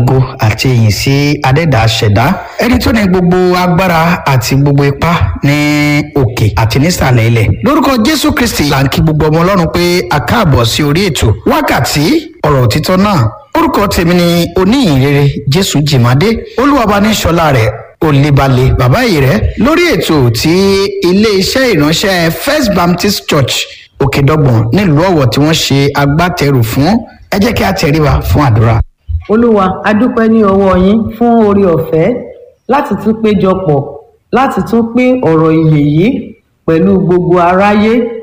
ògo àti ìyìn sí adẹ́dàá ṣẹ̀dá ẹni tó ní gbogbo agbára àti gbogbo ipá ní òkè àti nísàlẹ̀ ilẹ̀ lórúkọ jésù kristi là ń kí gbogbo ọmọ ọlọ́run pé a káàbọ̀ sí orí ètò wákàtí ọ̀rọ̀ òtítọ́ náà orúkọ tèmi ni oníyìnrere jésù jìmádé olúwabaníṣọlá rẹ̀ olèbalè bàbá yìí rẹ̀ lórí ètò tí ilé-iṣẹ́ ìránṣẹ́ first baptist church òkèdọ́gbọ̀n nílùú ọ̀wọ̀ tí wọ́n ṣe agbátẹrù fún ẹ jẹ́ kí a tẹríba fún àdúrà. olúwa a dúpẹ́ ní ọwọ́ yín fún oore ọ̀fẹ́ láti tún péjọpọ̀ láti tún pín ọ̀rọ̀ ìyè yìí pẹ̀lú gbogbo aráyé